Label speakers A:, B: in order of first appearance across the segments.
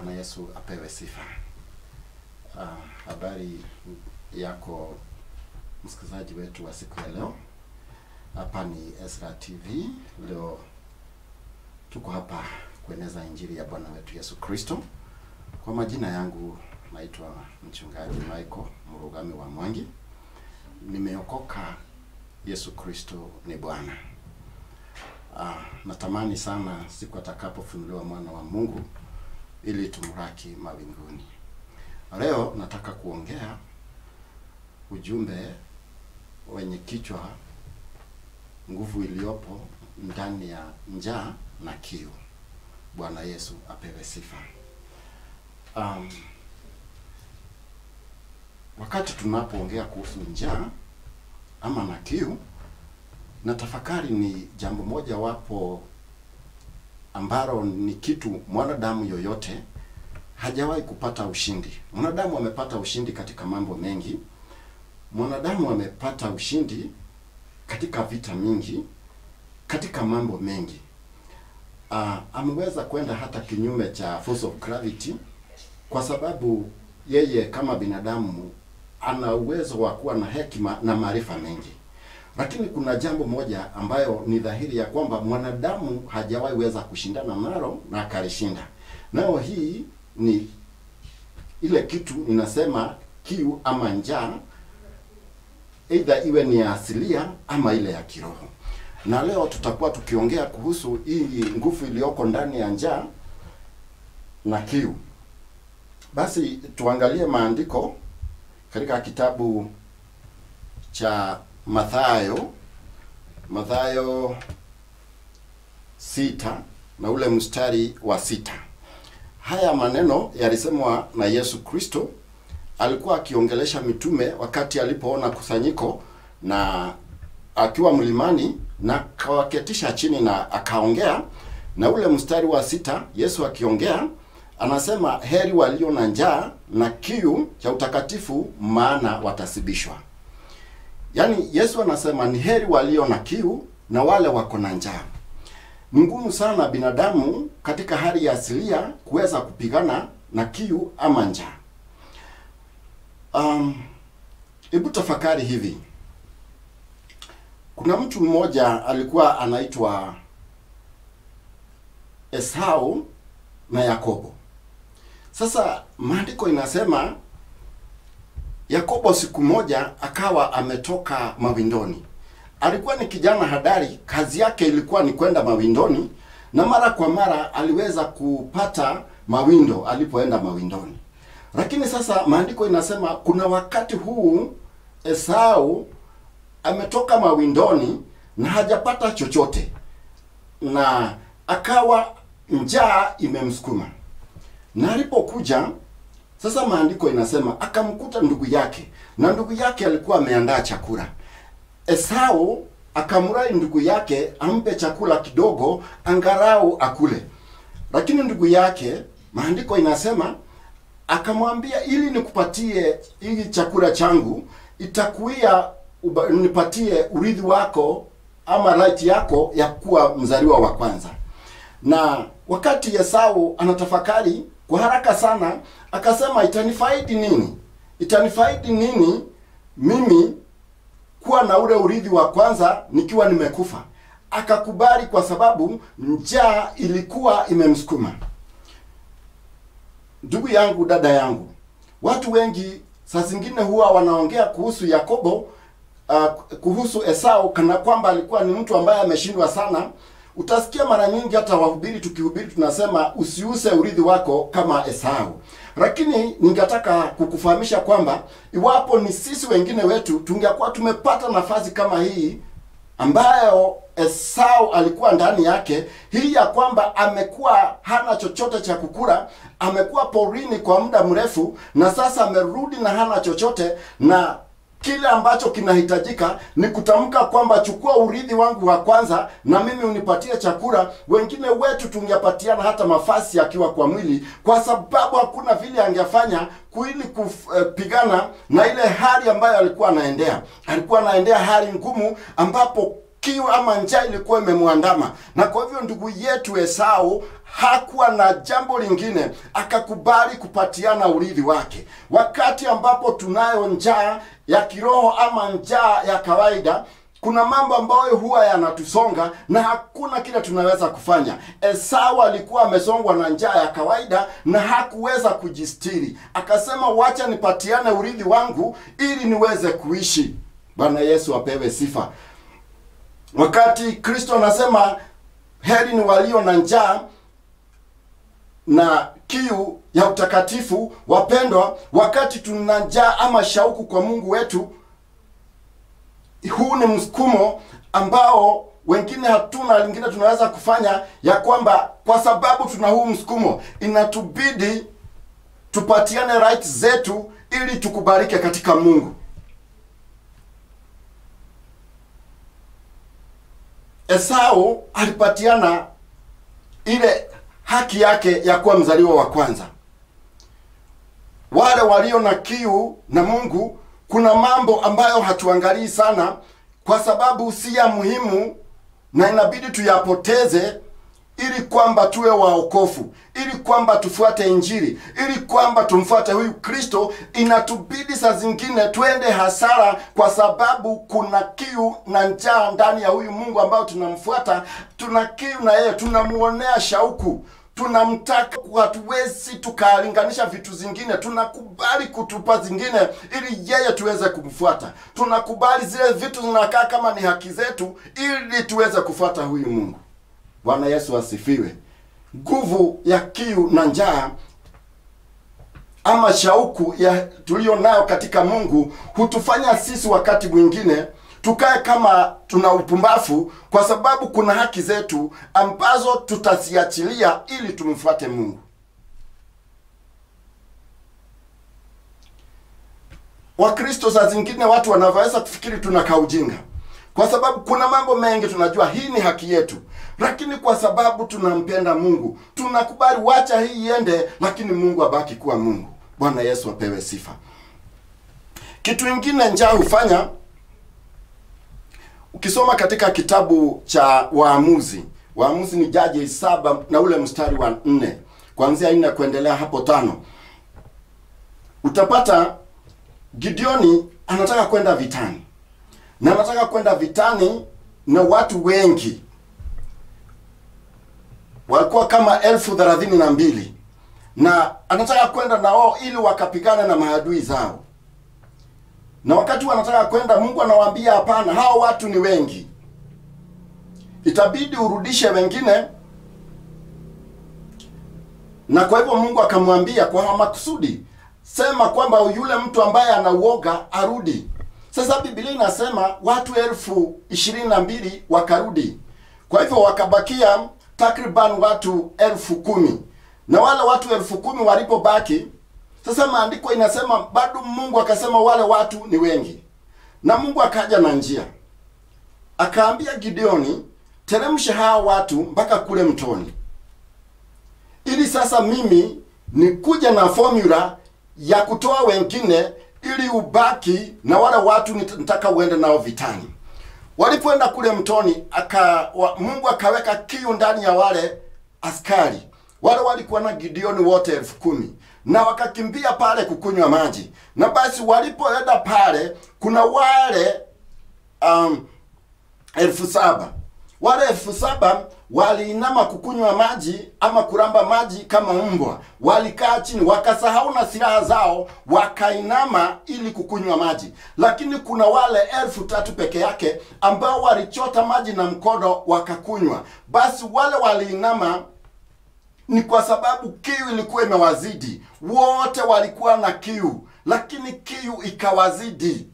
A: Bwana Yesu apewe sifa. Uh, habari yako msikilizaji wetu wa siku ya leo. Hapa ni Ezra TV. Leo tuko hapa kueneza injili ya Bwana wetu Yesu Kristo. Kwa majina yangu naitwa mchungaji Michael Murugami wa Mwangi. Nimeokoka, Yesu Kristo ni Bwana. Ah, natamani sana siku atakapofunuliwa mwana wa Mungu ili tumraki mawinguni. Leo nataka kuongea ujumbe wenye kichwa nguvu iliyopo ndani ya njaa na kiu. Bwana Yesu apewe sifa. Um, wakati tunapoongea kuhusu njaa ama na kiu, na tafakari ni jambo moja wapo ambalo ni kitu mwanadamu yoyote hajawahi kupata ushindi. Mwanadamu amepata ushindi katika mambo mengi. Mwanadamu amepata ushindi katika vita mingi, katika mambo mengi. Uh, ameweza kwenda hata kinyume cha force of gravity kwa sababu yeye kama binadamu ana uwezo wa kuwa na hekima na maarifa mengi. Lakini kuna jambo moja ambayo ni dhahiri ya kwamba mwanadamu hajawahi weza kushindana nalo na akalishinda. Nao hii ni ile kitu inasema kiu ama njaa, aidha iwe ni ya asilia ama ile ya kiroho. Na leo tutakuwa tukiongea kuhusu hii nguvu iliyoko ndani ya njaa na kiu. Basi tuangalie maandiko katika kitabu cha Mathayo Mathayo sita na ule mstari wa sita. Haya maneno yalisemwa na Yesu Kristo, alikuwa akiongelesha mitume wakati alipoona kusanyiko na akiwa mlimani na akawaketisha chini na akaongea. Na ule mstari wa sita, Yesu akiongea anasema, heri walio na njaa na kiu cha utakatifu, maana watasibishwa. Yaani Yesu anasema ni heri walio na kiu na wale wako na njaa. Ni ngumu sana binadamu katika hali ya asilia kuweza kupigana na kiu ama njaa. Um, hebu tafakari hivi. Kuna mtu mmoja alikuwa anaitwa Esau na Yakobo. Sasa maandiko inasema Yakobo siku moja akawa ametoka mawindoni. Alikuwa ni kijana hadari, kazi yake ilikuwa ni kwenda mawindoni, na mara kwa mara aliweza kupata mawindo alipoenda mawindoni. Lakini sasa maandiko inasema kuna wakati huu Esau ametoka mawindoni na hajapata chochote, na akawa njaa imemsukuma, na alipokuja sasa maandiko inasema akamkuta ndugu yake, na ndugu yake alikuwa ameandaa chakula. Esau akamrai ndugu yake ampe chakula kidogo, angarau akule. Lakini ndugu yake, maandiko inasema akamwambia, ili nikupatie hii chakula changu, itakuia uba, nipatie urithi wako ama right yako ya kuwa mzaliwa wa kwanza. Na wakati Esau anatafakari kwa haraka sana akasema, itanifaidi nini? Itanifaidi nini mimi kuwa na ule urithi wa kwanza nikiwa nimekufa? Akakubali kwa sababu njaa ilikuwa imemsukuma. Ndugu yangu, dada yangu, watu wengi saa zingine huwa wanaongea kuhusu Yakobo, uh, kuhusu Esau kana kwamba alikuwa ni mtu ambaye ameshindwa sana. Utasikia mara nyingi hata wahubiri tukihubiri tunasema usiuse urithi wako kama Esau. Lakini ningetaka kukufahamisha kwamba iwapo ni sisi wengine wetu tungekuwa tumepata nafasi kama hii ambayo Esau alikuwa ndani yake, hii ya kwamba amekuwa hana chochote cha kukula, amekuwa porini kwa muda mrefu, na sasa amerudi na hana chochote na kile ambacho kinahitajika ni kutamka kwamba chukua urithi wangu wa kwanza na mimi unipatie chakula. Wengine wetu tungepatiana hata mafasi akiwa kwa mwili, kwa sababu hakuna vile angefanya kuili kupigana na ile hali ambayo alikuwa anaendea. Alikuwa anaendea hali ngumu, ambapo kiu ama njaa ilikuwa imemwandama, na kwa hivyo ndugu yetu Esau hakuwa na jambo lingine, akakubali kupatiana urithi wake. Wakati ambapo tunayo njaa ya kiroho ama njaa ya kawaida kuna mambo ambayo huwa yanatusonga na hakuna kile tunaweza kufanya. Esau alikuwa amesongwa na njaa ya kawaida na hakuweza kujistiri, akasema wacha nipatiane urithi wangu ili niweze kuishi. Bwana Yesu apewe sifa. Wakati Kristo anasema heri ni walio na njaa na kiu ya utakatifu, wapendwa, wakati tuna njaa ama shauku kwa Mungu wetu huu ni msukumo ambao wengine hatuna lingine tunaweza kufanya, ya kwamba kwa sababu tuna huu msukumo, inatubidi tupatiane rights zetu ili tukubalike katika Mungu. Esau alipatiana ile haki yake ya kuwa mzaliwa wa kwanza. Wale walio na kiu na Mungu kuna mambo ambayo hatuangalii sana kwa sababu si ya muhimu na inabidi tuyapoteze ili kwamba tuwe waokofu, ili kwamba tufuate Injili, ili kwamba tumfuate huyu Kristo. Inatubidi saa zingine twende hasara kwa sababu kuna kiu na njaa ndani ya huyu Mungu ambao tunamfuata. Tuna kiu na yeye, tunamuonea shauku tunamtaka hatuwezi tukalinganisha vitu zingine. Tunakubali kutupa zingine ili yeye tuweze kumfuata. Tunakubali zile vitu zinakaa kama ni haki zetu ili tuweze kufuata huyu Mungu. Bwana Yesu asifiwe. Nguvu ya kiu na njaa ama shauku ya tulio nayo katika Mungu hutufanya sisi wakati mwingine tukae kama tuna upumbavu, kwa sababu kuna haki zetu ambazo tutaziachilia ili tumfuate Mungu. Wakristo saa zingine watu wanaweza kufikiri tunakaa ujinga, kwa sababu kuna mambo mengi tunajua hii ni haki yetu, lakini kwa sababu tunampenda Mungu tunakubali, wacha hii iende, lakini Mungu abaki kuwa Mungu. Bwana Yesu apewe sifa. Kitu ingine njaa hufanya Ukisoma katika kitabu cha Waamuzi, Waamuzi ni Jaji saba na ule mstari wa nne kuanzia nne kuendelea hapo tano, utapata Gideoni anataka kwenda vitani na anataka kwenda vitani na watu wengi, walikuwa kama elfu thelathini na mbili na anataka kwenda nao ili wakapigana na maadui zao na wakati wanataka kwenda, Mungu anawaambia hapana, hao watu ni wengi, itabidi urudishe wengine. Na kwa hivyo Mungu akamwambia kwa makusudi, sema kwamba yule mtu ambaye anauoga arudi. Sasa Biblia inasema watu elfu ishirini na mbili wakarudi, kwa hivyo wakabakia takriban watu elfu kumi na wale watu elfu kumi walipobaki sasa maandiko inasema bado Mungu akasema wale watu ni wengi, na Mungu akaja na njia, akaambia Gideoni, teremsha hawa watu mpaka kule mtoni, ili sasa mimi nikuja na formula ya kutoa wengine, ili ubaki na wale watu nitaka uende nao vitani. Walipoenda kule mtoni, aka wa, Mungu akaweka kiu ndani ya wale askari wale walikuwa na Gideoni wote elfu kumi na wakakimbia pale kukunywa maji. Na basi walipoenda pale, kuna wale um, elfu saba wale elfu saba waliinama kukunywa maji ama kuramba maji kama mbwa. Walikaa chini, wakasahau na silaha zao, wakainama ili kukunywa maji. Lakini kuna wale elfu tatu peke yake ambao walichota maji na mkono wakakunywa. Basi wale waliinama ni kwa sababu kiu ilikuwa imewazidi. Wote walikuwa na kiu, lakini kiu ikawazidi.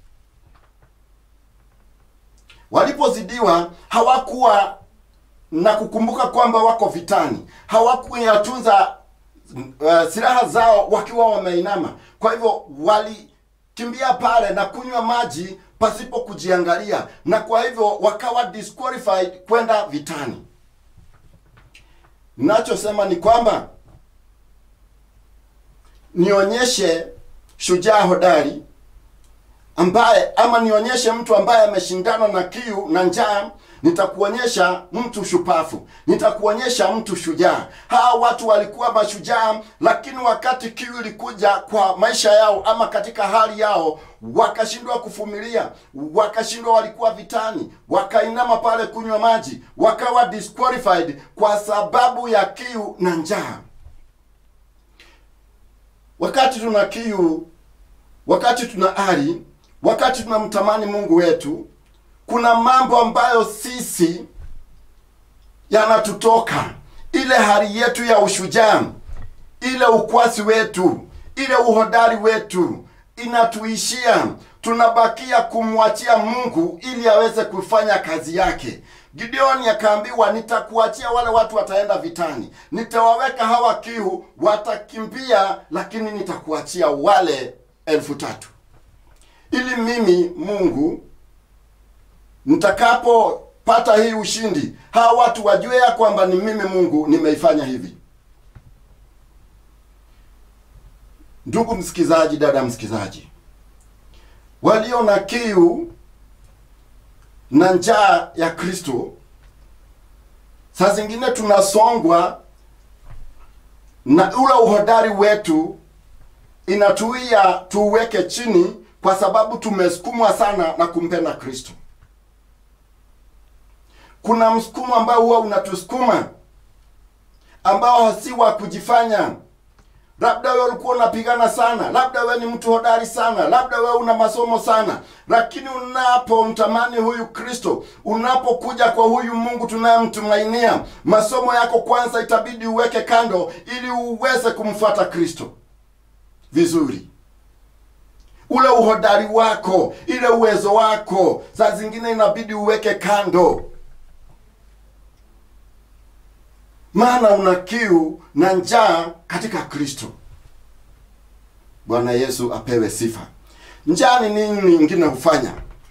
A: Walipozidiwa hawakuwa na kukumbuka kwamba wako vitani, hawakuyatunza uh, silaha zao wakiwa wameinama. Kwa hivyo walikimbia pale na kunywa maji pasipo kujiangalia, na kwa hivyo wakawa disqualified kwenda vitani. Ninachosema ni kwamba nionyeshe shujaa hodari ambaye ama nionyeshe mtu ambaye ameshindana na kiu na njaa nitakuonyesha mtu shupafu nitakuonyesha mtu shujaa hawa watu walikuwa mashujaa lakini wakati kiu ilikuja kwa maisha yao ama katika hali yao wakashindwa kuvumilia wakashindwa walikuwa vitani wakainama pale kunywa maji wakawa disqualified kwa sababu ya kiu na njaa wakati tuna kiu wakati tuna ari wakati tunamtamani mungu wetu kuna mambo ambayo sisi yanatutoka ile hali yetu ya ushujaa ile ukwasi wetu ile uhodari wetu inatuishia tunabakia kumwachia mungu ili aweze kufanya kazi yake gideoni akaambiwa nitakuachia wale watu wataenda vitani nitawaweka hawa kiu watakimbia lakini nitakuachia wale elfu tatu ili mimi mungu nitakapopata hii ushindi hawa watu wajue ya kwamba ni mimi mungu nimeifanya hivi ndugu msikizaji dada msikizaji walio na kiu na njaa ya kristo saa zingine tunasongwa na ule uhodari wetu inatuia tuuweke chini kwa sababu tumesukumwa sana na kumpenda kristo kuna msukumo ambao huwa unatusukuma ambao si wa kujifanya labda wewe ulikuwa unapigana sana labda wewe ni mtu hodari sana labda wewe una masomo sana lakini unapomtamani huyu kristo unapokuja kwa huyu mungu tunayemtumainia masomo yako kwanza itabidi uweke kando ili uweze kumfuata kristo vizuri ule uhodari wako ile uwezo wako saa zingine inabidi uweke kando maana una kiu na njaa katika kristo bwana yesu apewe sifa njaa ni nini ingine hufanya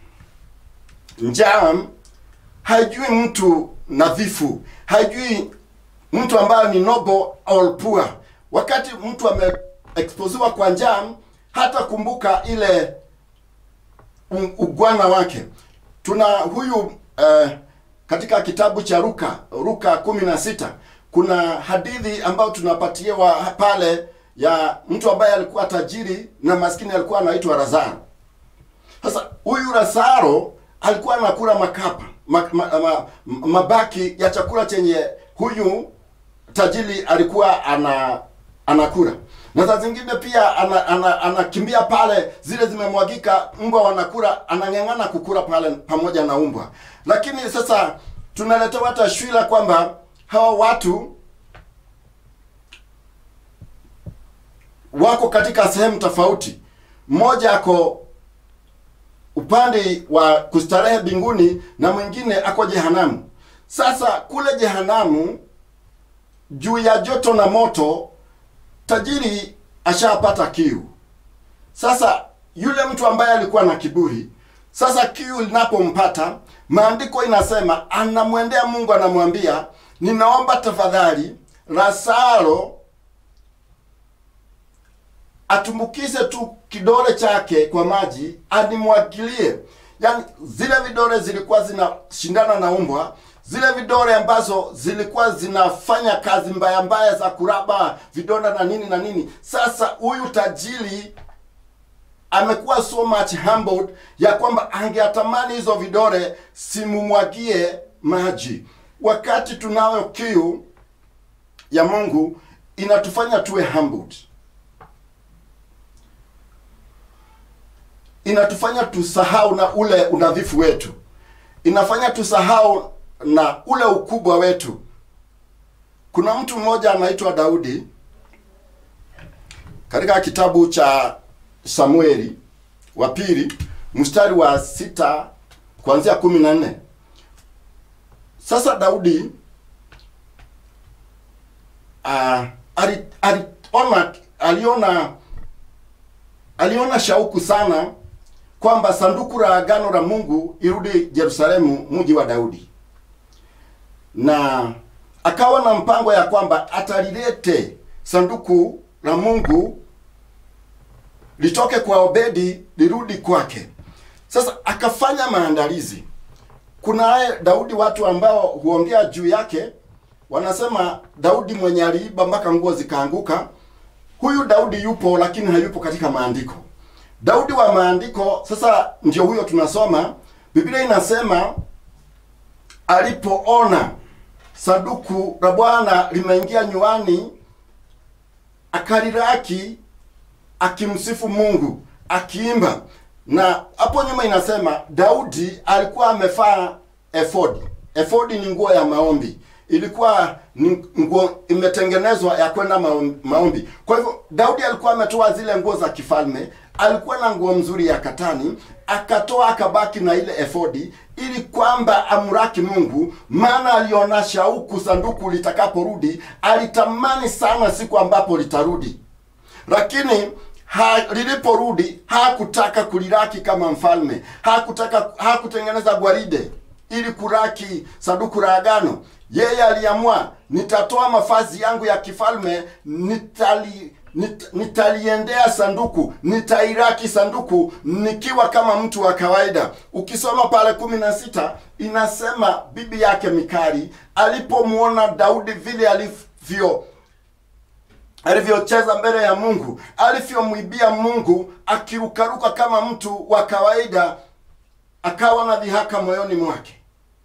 A: njaa haijui mtu nadhifu haijui mtu ambayo ni noble or poor wakati mtu ameexposiwa kwa njaa hata kumbuka ile ugwana wake tuna huyu eh, katika kitabu cha ruka ruka kumi na sita kuna hadithi ambayo tunapatiwa pale ya mtu ambaye alikuwa tajiri na maskini alikuwa anaitwa razaro sasa huyu razaro alikuwa anakula makapa ma, ma, ma, mabaki ya chakula chenye huyu tajiri alikuwa ana anakula na saa zingine pia anakimbia ana, ana, ana pale zile zimemwagika mbwa wanakula anang'eng'ana kukula pale pamoja na umbwa lakini sasa tunaletewa tashwira kwamba hawa watu wako katika sehemu tofauti mmoja ako upande wa kustarehe mbinguni na mwingine ako jehanamu sasa kule jehanamu juu ya joto na moto tajiri ashapata kiu sasa yule mtu ambaye alikuwa na kiburi sasa kiu linapompata maandiko inasema anamwendea mungu anamwambia ninaomba tafadhali lazaro atumbukize tu kidole chake kwa maji animwagilie yaani zile vidole zilikuwa zinashindana na umbwa zile vidole ambazo zilikuwa zinafanya kazi mbaya mbaya za kuraba vidonda na nini na nini sasa huyu tajiri amekuwa so much humbled ya kwamba angeatamani hizo vidole simumwagie maji wakati tunayo kiu ya mungu inatufanya tuwe humbled inatufanya tusahau na ule unadhifu wetu inafanya tusahau na ule ukubwa wetu kuna mtu mmoja anaitwa daudi katika kitabu cha samueli wa pili mstari wa sita kuanzia kumi na nne sasa daudi uh, ali, aliona aliona aliona shauku sana kwamba sanduku la agano la mungu irudi jerusalemu mji wa daudi na akawa na mpango ya kwamba atalilete sanduku la mungu litoke kwa Obedi lirudi kwake. Sasa akafanya maandalizi. Kunaye Daudi, watu ambao huongea juu yake wanasema Daudi mwenye aliiba mpaka nguo zikaanguka. Huyu Daudi yupo, lakini hayupo katika maandiko. Daudi wa maandiko sasa ndio huyo tunasoma. Biblia inasema alipoona sanduku la Bwana limeingia nyuani, akaliraki akimsifu Mungu akiimba. Na hapo nyuma inasema Daudi alikuwa amevaa efodi. Efodi ni nguo ya maombi, ilikuwa ni nguo imetengenezwa ya kwenda maom- maombi. Kwa hivyo Daudi alikuwa ametoa zile nguo za kifalme, alikuwa na nguo mzuri ya katani, akatoa akabaki na ile efodi ili kwamba amraki Mungu, maana aliona shauku sanduku litakaporudi. Alitamani sana siku ambapo litarudi lakini ha, liliporudi hakutaka kuliraki kama mfalme, hakutaka hakutengeneza gwaride ili kuraki sanduku la agano. Yeye aliamua, nitatoa mavazi yangu ya kifalme, nitali nit, nitaliendea sanduku, nitairaki sanduku nikiwa kama mtu wa kawaida. Ukisoma pale kumi na sita inasema bibi yake Mikali alipomwona Daudi vile alivyo alivyocheza mbele ya Mungu, alivyomwibia Mungu akirukaruka kama mtu wa kawaida, akawa na dhihaka moyoni mwake.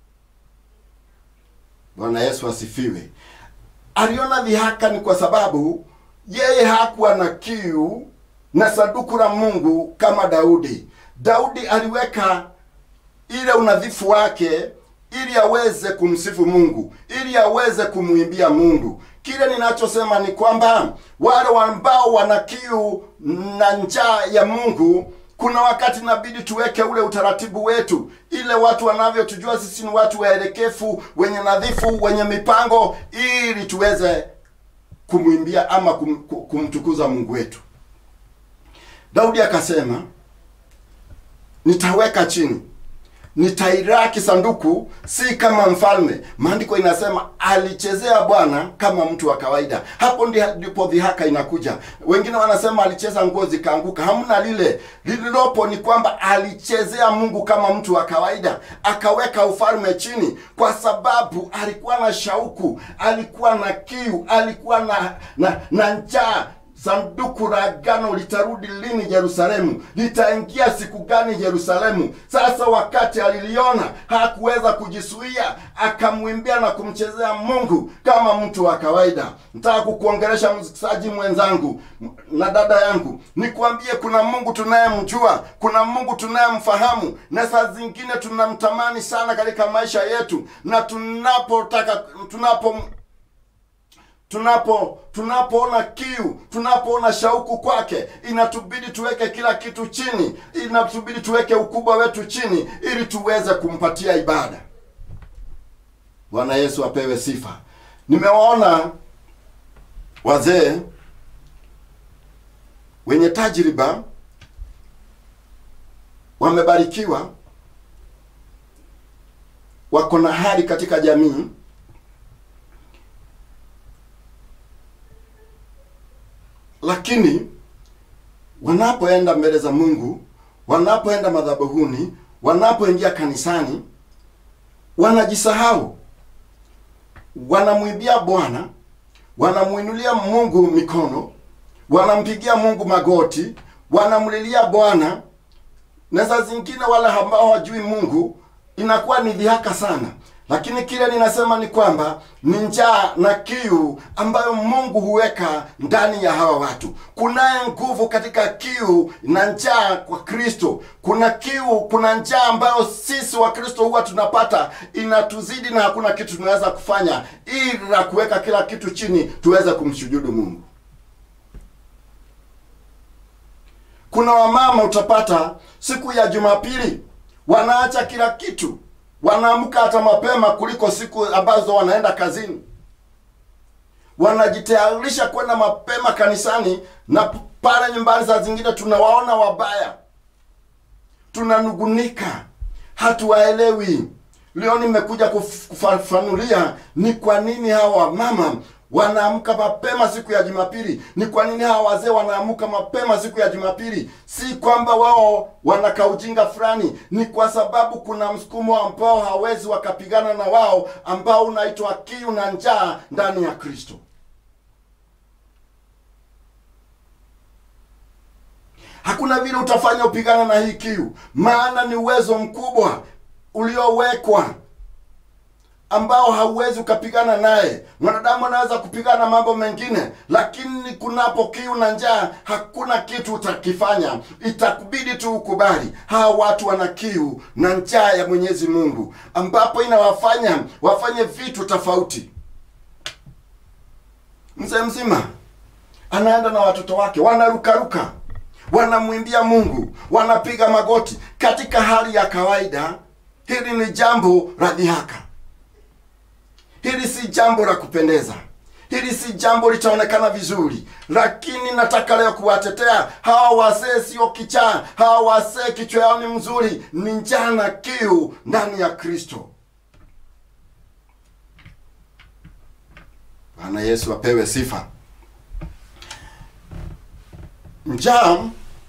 A: Bwana Yesu asifiwe. Aliona dhihaka ni kwa sababu yeye hakuwa na kiu na sanduku la Mungu kama Daudi. Daudi aliweka ile unadhifu wake ili aweze kumsifu Mungu, ili aweze kumwimbia Mungu. Kile ninachosema ni kwamba wale ambao wana kiu na njaa ya Mungu, kuna wakati inabidi tuweke ule utaratibu wetu, ile watu wanavyotujua sisi ni watu waelekefu, wenye nadhifu, wenye mipango, ili tuweze kumwimbia ama kum, kumtukuza Mungu wetu. Daudi akasema, nitaweka chini nitairaki sanduku si kama mfalme. Maandiko inasema alichezea Bwana kama mtu wa kawaida. Hapo ndi- ndipo dhihaka inakuja. Wengine wanasema alicheza nguo zikaanguka. Hamna lile. Lililopo ni kwamba alichezea Mungu kama mtu wa kawaida, akaweka ufalme chini, kwa sababu alikuwa na shauku, alikuwa na kiu, alikuwa na na, na njaa sanduku la agano litarudi lini Yerusalemu? Litaingia siku gani Yerusalemu? Sasa wakati aliliona hakuweza kujizuia, akamwimbia na kumchezea Mungu kama mtu wa kawaida. Nataka kukuongelesha msikilizaji mwenzangu na dada yangu, nikwambie kuna Mungu tunayemjua, kuna Mungu tunayemfahamu, na saa zingine tunamtamani sana katika maisha yetu, na tunapotaka tunapo tunapo tunapoona kiu tunapoona shauku kwake inatubidi tuweke kila kitu chini inatubidi tuweke ukubwa wetu chini ili tuweze kumpatia ibada bwana yesu apewe sifa nimewaona wazee wenye tajriba wamebarikiwa wako na hali katika jamii lakini wanapoenda mbele za Mungu, wanapoenda madhabahuni, wanapoingia kanisani, wanajisahau, wanamwimbia Bwana, wanamwinulia Mungu mikono, wanampigia Mungu magoti, wanamlilia Bwana, na saa zingine wale ambao hawajui Mungu inakuwa ni dhihaka sana lakini kile ninasema ni kwamba ni njaa na kiu ambayo Mungu huweka ndani ya hawa watu. Kunaye nguvu katika kiu na njaa kwa Kristo. Kuna kiu, kuna njaa ambayo sisi wa Kristo huwa tunapata inatuzidi, na hakuna kitu tunaweza kufanya ila kuweka kila kitu chini tuweze kumshujudu Mungu. Kuna wamama utapata siku ya Jumapili wanaacha kila kitu wanaamka hata mapema kuliko siku ambazo wanaenda kazini. Wanajitayarisha kwenda mapema kanisani, na pale nyumbani saa zingine tunawaona wabaya, tunanugunika, hatuwaelewi. Leo nimekuja kuf- kufafanulia ni kwa nini hawa mama wanaamka mapema siku ya Jumapili. Ni kwa nini hawa wazee wanaamka mapema siku ya Jumapili? Si kwamba wao wanaka ujinga fulani, ni kwa sababu kuna msukumo ambao hawezi wakapigana na wao, ambao unaitwa kiu na njaa ndani ya Kristo. Hakuna vile utafanya upigana na hii kiu, maana ni uwezo mkubwa uliowekwa ambao hauwezi ukapigana naye. Mwanadamu anaweza kupigana mambo mengine, lakini kunapo kiu na njaa, hakuna kitu utakifanya. Itakubidi tu ukubali. Hawa watu wana kiu na njaa ya Mwenyezi Mungu, ambapo inawafanya wafanye vitu tofauti. Mzee mzima anaenda na watoto wake, wanarukaruka, wanamwimbia Mungu, wanapiga magoti. Katika hali ya kawaida, hili ni jambo la dhihaka. Hili si jambo la kupendeza, hili si jambo litaonekana vizuri, lakini nataka leo kuwatetea hawa wazee. Sio kichaa, hawa wazee kichwa yao ni mzuri, ni njaa na kiu ndani ya Kristo. Bwana Yesu apewe sifa. Njaa,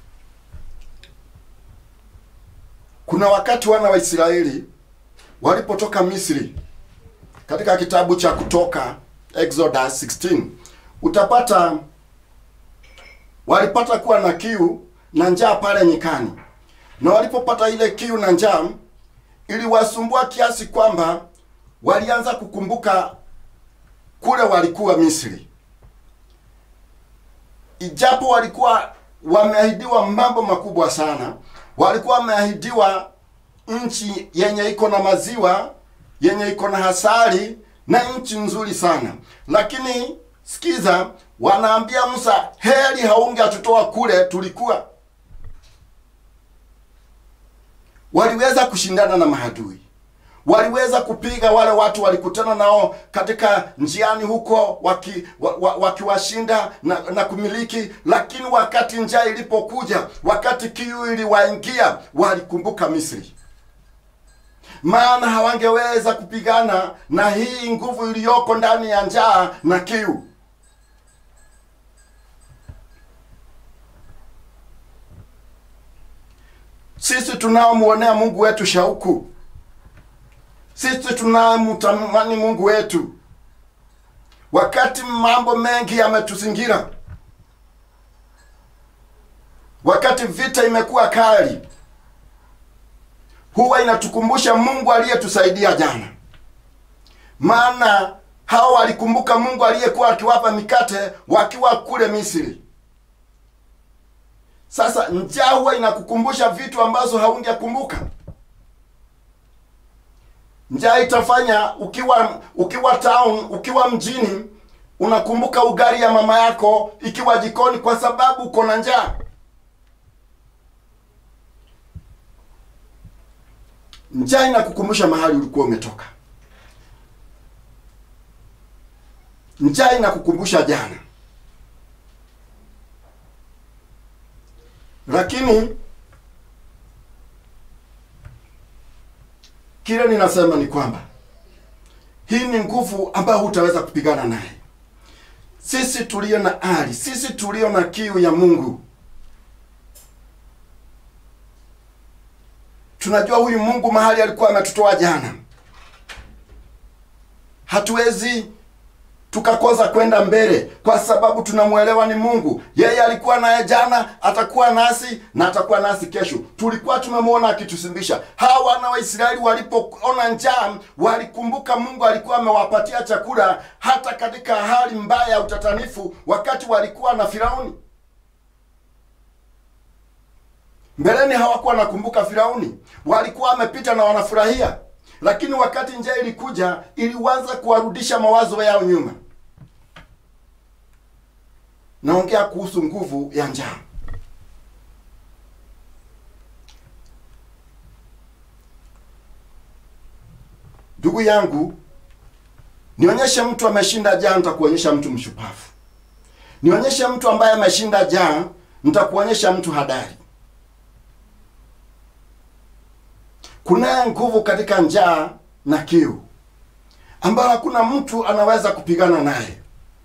A: kuna wakati wana wa Israeli walipotoka Misri katika kitabu cha Kutoka Exodus 16 utapata walipata kuwa na kiu na njaa pale nyikani, na walipopata ile kiu na njaa iliwasumbua kiasi kwamba walianza kukumbuka kule walikuwa Misri, ijapo walikuwa wameahidiwa mambo makubwa sana. Walikuwa wameahidiwa nchi yenye iko na maziwa yenye iko na hasari na nchi nzuri sana, lakini sikiza, wanaambia Musa, heri haunge atutoa kule tulikuwa. Waliweza kushindana na mahadui, waliweza kupiga wale watu walikutana nao katika njiani huko, wakiwashinda waki na, na kumiliki. Lakini wakati njaa ilipokuja, wakati kiu iliwaingia, walikumbuka Misri maana hawangeweza kupigana na hii nguvu iliyoko ndani ya njaa na kiu. Sisi tunaomwonea Mungu wetu shauku, sisi tunamtamani Mungu wetu, wakati mambo mengi yametuzingira, wakati vita imekuwa kali huwa inatukumbusha Mungu aliyetusaidia jana, maana hao walikumbuka Mungu aliyekuwa akiwapa mikate wakiwa kule Misri. Sasa njaa huwa inakukumbusha vitu ambazo haungekumbuka. Njaa itafanya ukiwa ukiwa town, ukiwa mjini, unakumbuka ugali ya mama yako ikiwa jikoni, kwa sababu uko na njaa. Njaa inakukumbusha mahali ulikuwa umetoka. Njaa inakukumbusha jana, lakini kile ninasema ni kwamba hii ni nguvu ambayo hutaweza kupigana naye. Sisi tulio na ari, sisi tulio na kiu ya Mungu tunajua huyu Mungu mahali alikuwa ametutoa jana, hatuwezi tukakosa kwenda mbele kwa sababu tunamwelewa ni Mungu. Yeye alikuwa naye jana, atakuwa nasi na atakuwa nasi kesho. Tulikuwa tumemwona akitusimbisha. Hawa wana wa Israeli walipoona njaa, walikumbuka Mungu alikuwa amewapatia chakula hata katika hali mbaya ya utatanifu, wakati walikuwa na Firauni. Mbeleni hawakuwa nakumbuka Firauni, walikuwa wamepita na wanafurahia, lakini wakati njaa ilikuja, ilianza kuwarudisha mawazo yao nyuma. Naongea kuhusu nguvu ya njaa. Ndugu yangu, nionyeshe mtu ameshinda njaa, nitakuonyesha mtu mshupavu. Nionyeshe mtu ambaye ameshinda njaa, nitakuonyesha mtu hadari. Kunaye nguvu katika njaa na kiu ambayo hakuna mtu anaweza kupigana naye.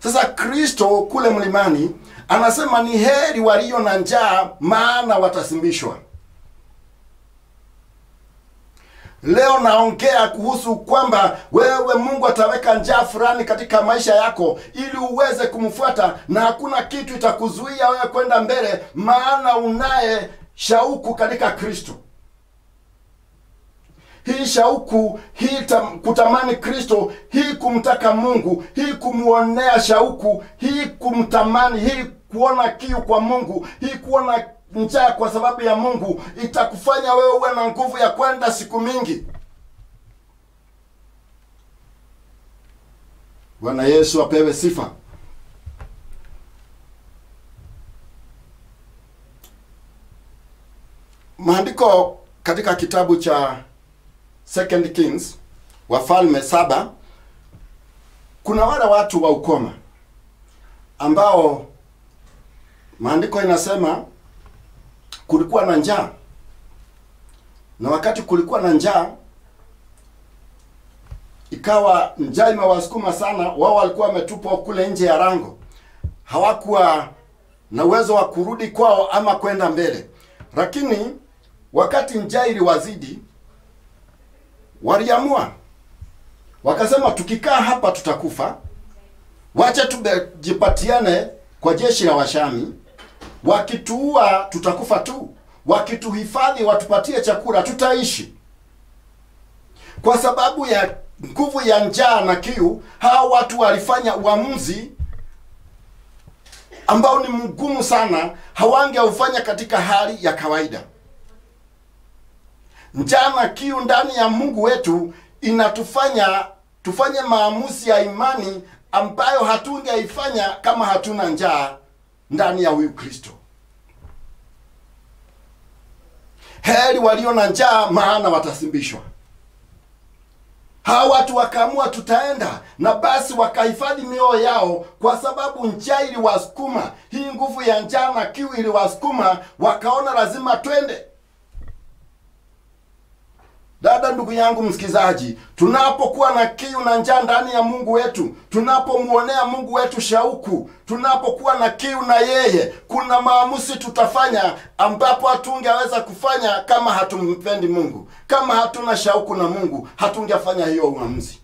A: Sasa Kristo kule mlimani anasema ni heri walio na njaa, maana watasimbishwa. Leo naongea kuhusu kwamba wewe Mungu ataweka njaa fulani katika maisha yako ili uweze kumfuata, na hakuna kitu itakuzuia wewe kwenda mbele, maana unaye shauku katika Kristo. Hii shauku hii tam, kutamani Kristo, hii kumtaka Mungu, hii kumwonea shauku, hii kumtamani, hii kuona kiu kwa Mungu, hii kuona njaa kwa sababu ya Mungu itakufanya wewe uwe na nguvu ya kwenda siku mingi. Bwana Yesu apewe sifa. Maandiko katika kitabu cha Second Kings, Wafalme saba, kuna wale watu wa ukoma ambao maandiko inasema kulikuwa na njaa, na wakati kulikuwa na njaa, ikawa njaa imewasukuma sana. Wao walikuwa wametupwa kule nje ya lango, hawakuwa na uwezo wa kurudi kwao ama kwenda mbele. Lakini wakati njaa iliwazidi, waliamua wakasema, tukikaa hapa tutakufa, wacha tujipatiane kwa jeshi la Washami wakituua tutakufa tu, wakituhifadhi watupatie chakula tutaishi. Kwa sababu ya nguvu ya njaa na kiu, hawa watu walifanya uamuzi ambao ni mgumu sana, hawangeufanya katika hali ya kawaida. Njaa na kiu ndani ya Mungu wetu inatufanya tufanye maamuzi ya imani ambayo hatungeifanya kama hatuna njaa ndani ya huyu Kristo. Heri walio na njaa, maana watasimbishwa. Hawa watu wakaamua tutaenda, na basi wakahifadhi mioyo yao, kwa sababu njaa iliwasukuma. Hii nguvu ya njaa na kiu iliwasukuma, wakaona lazima twende. Dada, ndugu yangu msikizaji, tunapokuwa na kiu na njaa ndani ya Mungu wetu, tunapomwonea Mungu wetu shauku, tunapokuwa na kiu na yeye, kuna maamuzi tutafanya ambapo hatungeweza kufanya kama hatumpendi Mungu. Kama hatuna shauku na Mungu, hatungefanya hiyo uamuzi.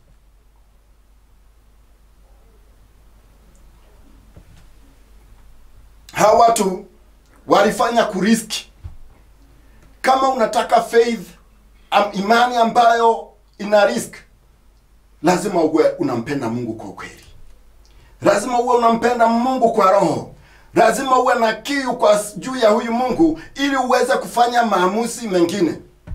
A: Hawa watu walifanya kuriski. Kama unataka faith am, imani ambayo ina risk, lazima uwe unampenda Mungu kwa ukweli, lazima uwe unampenda Mungu kwa roho, lazima uwe na kiu kwa juu ya huyu Mungu ili uweze kufanya maamuzi mengine.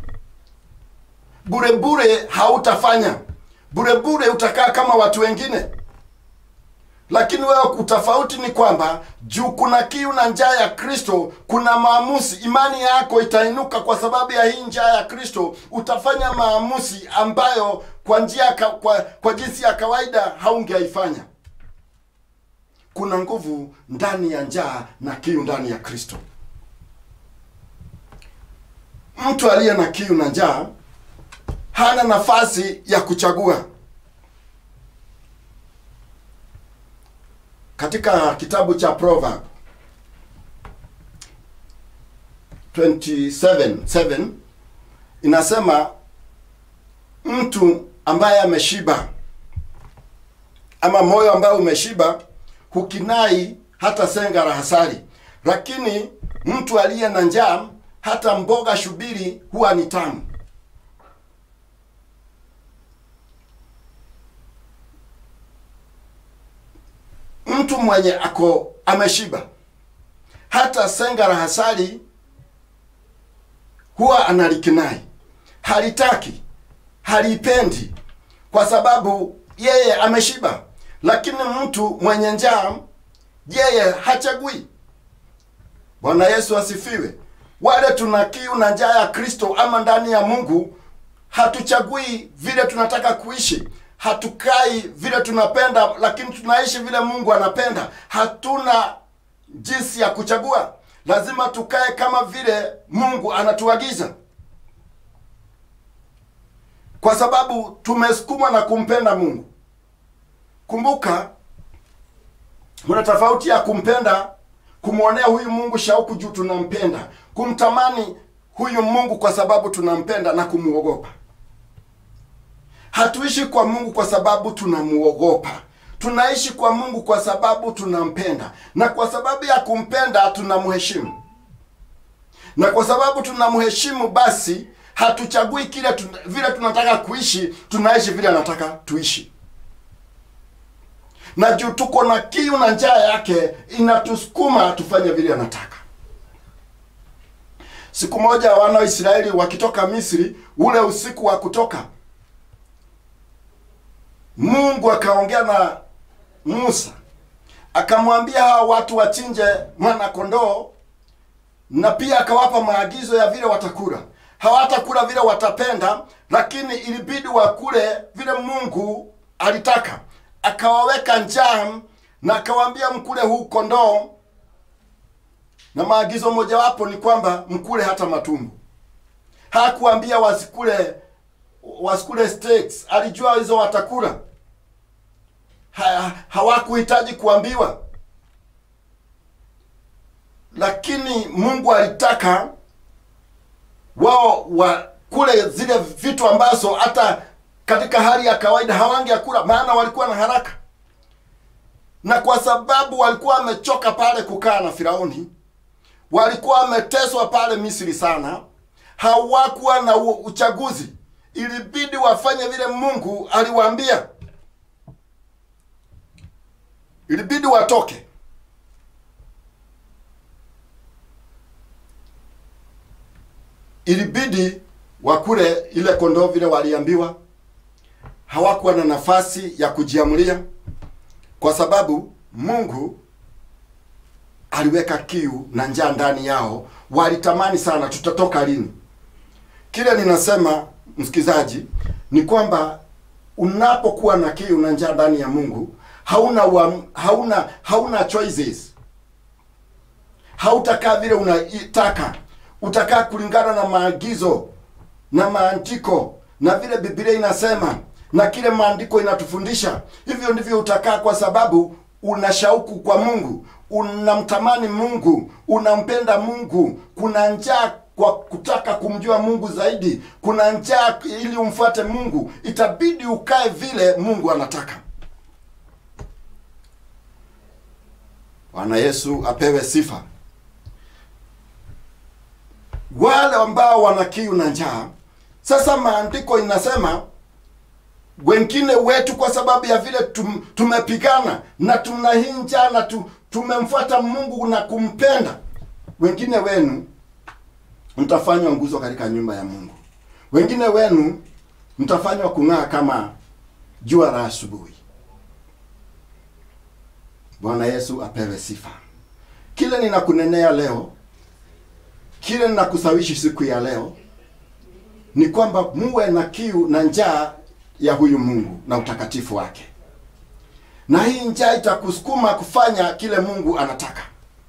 A: Bure bure hautafanya, bure bure utakaa kama watu wengine. Lakini wewe utofauti ni kwamba juu kuna kiu na njaa ya Kristo, kuna maamuzi. Imani yako itainuka kwa sababu ya hii njaa ya Kristo. Utafanya maamuzi ambayo kwa njia kwa, kwa jinsi ya kawaida haungeifanya. Kuna nguvu ndani ya njaa na kiu ndani ya Kristo. Mtu aliye na kiu na njaa hana nafasi ya kuchagua. Katika kitabu cha Proverb 27:7 inasema mtu ambaye ameshiba ama moyo ambao umeshiba hukinai hata senga la hasari, lakini mtu aliye na njaa hata mboga shubiri huwa ni tamu. Mtu mwenye ako ameshiba hata senga la hasari huwa analikinai, halitaki, halipendi kwa sababu yeye ameshiba. Lakini mtu mwenye njaa yeye hachagui. Bwana Yesu asifiwe. Wale tuna kiu na njaa ya Kristo ama ndani ya Mungu, hatuchagui vile tunataka kuishi hatukai vile tunapenda, lakini tunaishi vile Mungu anapenda. Hatuna jinsi ya kuchagua, lazima tukae kama vile Mungu anatuagiza, kwa sababu tumesukumwa na kumpenda Mungu. Kumbuka kuna tofauti ya kumpenda kumwonea huyu mungu shauku juu tunampenda kumtamani huyu mungu kwa sababu tunampenda na kumuogopa hatuishi kwa mungu kwa sababu tunamuogopa tunaishi kwa mungu kwa sababu tunampenda na kwa sababu ya kumpenda tunamheshimu na kwa sababu tunamheshimu basi hatuchagui kile tuna, vile tunataka kuishi tunaishi vile anataka tuishi na juu tuko na kiu na njaa yake inatusukuma tufanye vile anataka siku moja wana wa israeli wakitoka misri ule usiku wa kutoka mungu akaongea na musa akamwambia hawa watu wachinje mwana kondoo na pia akawapa maagizo ya vile watakula hawatakula vile watapenda lakini ilibidi wakule vile mungu alitaka akawaweka njaa na akawaambia mkule huu kondoo na maagizo mojawapo ni kwamba mkule hata matumbo hakuambia wasikule wasikule steaks alijua hizo watakula ha, hawakuhitaji kuambiwa lakini mungu alitaka wao wakule zile vitu ambazo hata katika hali ya kawaida hawangeakula maana walikuwa na haraka na kwa sababu walikuwa wamechoka pale kukaa na firauni walikuwa wameteswa pale misri sana hawakuwa na u- uchaguzi ilibidi wafanye vile mungu aliwaambia ilibidi watoke ilibidi wakule ile kondoo vile waliambiwa hawakuwa na nafasi ya kujiamulia kwa sababu mungu aliweka kiu na njaa ndani yao walitamani sana tutatoka lini kile ninasema msikilizaji ni kwamba unapokuwa na kiu na njaa ndani ya mungu hauna wa, hauna hauna choices hautakaa vile unataka utakaa kulingana na maagizo na maandiko na vile biblia inasema na kile maandiko inatufundisha hivyo ndivyo utakaa kwa sababu una shauku kwa mungu unamtamani mungu unampenda mungu kuna njaa kwa kutaka kumjua mungu zaidi kuna njaa ili umfuate mungu itabidi ukae vile mungu anataka bwana yesu apewe sifa wale ambao wana kiu na njaa sasa maandiko inasema wengine wetu kwa sababu ya vile tum, tumepigana na tuna hii njaa na tu, tumemfuata mungu na kumpenda wengine wenu mtafanywa nguzo katika nyumba ya mungu wengine wenu mtafanywa kung'aa kama jua la asubuhi bwana yesu apewe sifa kile ninakunenea leo kile ninakusawishi siku ya leo ni kwamba muwe na kiu na njaa ya huyu mungu na utakatifu wake na hii njaa itakusukuma kufanya kile mungu anataka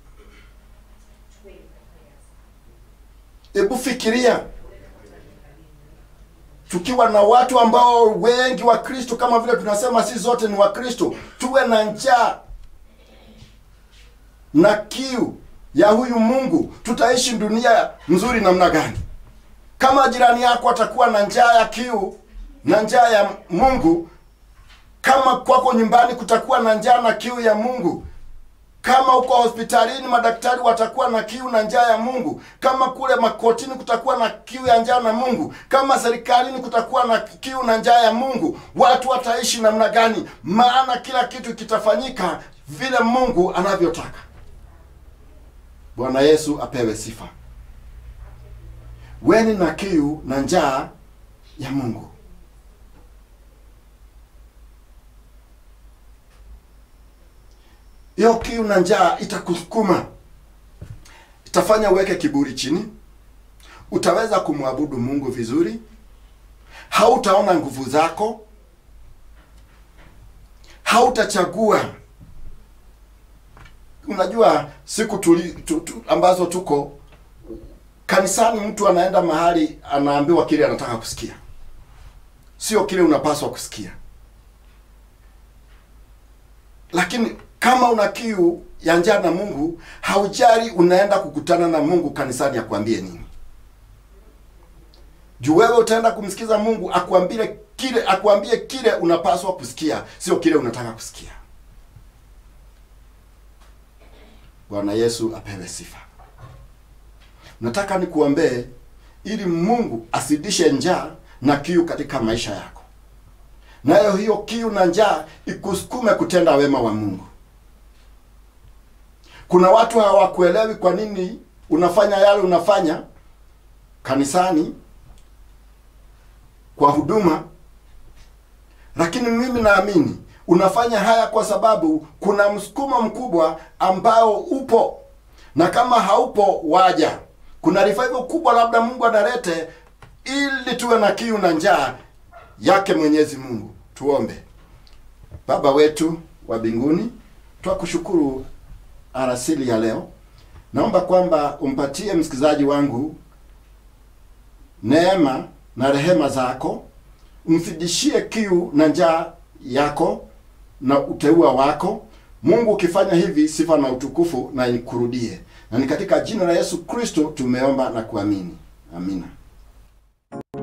A: hebu fikiria tukiwa na watu ambao wengi wa kristo kama vile tunasema si zote ni wa kristo tuwe na njaa na kiu ya huyu mungu tutaishi dunia nzuri namna gani kama jirani yako atakuwa na njaa ya kiu na njaa ya mungu kama kwako nyumbani kutakuwa na njaa na kiu ya mungu kama uko hospitalini madaktari watakuwa na kiu na njaa ya mungu kama kule makotini kutakuwa na kiu ya njaa na mungu kama serikalini kutakuwa na kiu na njaa ya mungu watu wataishi namna gani maana kila kitu kitafanyika vile mungu anavyotaka bwana yesu apewe sifa weni na kiu na njaa ya mungu hiyo kiu na njaa itakusukuma itafanya uweke kiburi chini utaweza kumwabudu mungu vizuri hautaona nguvu zako hautachagua unajua siku tuli, tu, tu, ambazo tuko kanisani mtu anaenda mahali anaambiwa kile anataka kusikia sio kile unapaswa kusikia lakini kama una kiu ya njaa na Mungu, haujali unaenda kukutana na Mungu kanisani akwambie nini. Juu wewe utaenda kumsikiza Mungu akuambie kile akuambie kile unapaswa kusikia, sio kile unataka kusikia. Bwana Yesu apewe sifa. Nataka nikuombee ili Mungu asidishe njaa na kiu katika maisha yako, nayo hiyo kiu na njaa ikusukume kutenda wema wa Mungu. Kuna watu hawakuelewi kwa nini unafanya yale unafanya kanisani kwa huduma, lakini mimi naamini unafanya haya kwa sababu kuna msukumo mkubwa ambao upo, na kama haupo waja, kuna revival kubwa labda Mungu analete ili tuwe na kiu na njaa yake Mwenyezi Mungu. Tuombe. Baba wetu wa mbinguni, twakushukuru arasili ya leo. Naomba kwamba umpatie msikilizaji wangu neema na rehema zako, umfidishie kiu na njaa yako na uteua wako. Mungu, ukifanya hivi, sifa na utukufu na ikurudie, na ni katika jina la Yesu Kristo tumeomba na kuamini, amina.